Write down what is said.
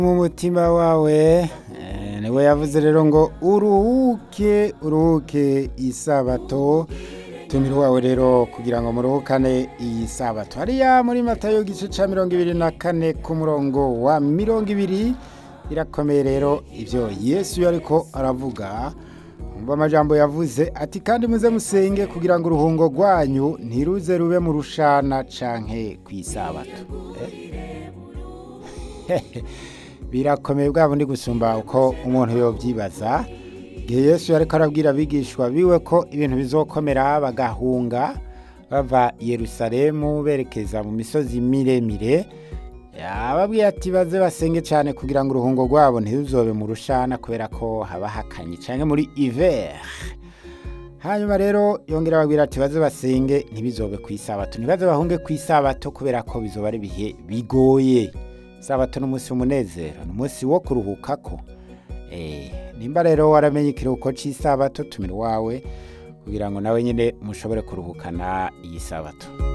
mu mutima wawe eh, niwe yavuze rero ngo uruhuke uruhuke isabato tumira wawe rero kugira ngo muruhukane iyi sabato hariya muri matayo igice ca mirongo ibiri na kane ku murongo wa mirongo ibiri birakomeye rero ivyo yesu yariko aravuga umva amajambo yavuze ati kandi muze musenge kugira ngo uruhungo rwanyu ntiruze rube mu rushana canke kw'isabato eh? birakomeye bwa bundi gusumba uko umuntu yobyibaza igihe yesu yariko arabwira abigishwa biwe ko ibintu bizokomera bagahunga bava i yerusalemu berekeza mu misozi miremire yababwiye ati baze basenge cyane kugira ngo uruhungo rwabo ntiruzobe mu rushana kubera ko haba hakanye cyane muri iver hanyuma rero yongera ababwira ati baze basenge ntibizobe ku isabato ntibaze bahunge ku isabato kubera ko bizoba ari ibihe bigoye isabato ni umunsi w'umunezero ni umunsi wo kuruhukako Eh, nimba rero waramenye ikiruhuko cy'isabato tumira iwawe kugira ngo nawe nyine mushobore kuruhukana iyi sabato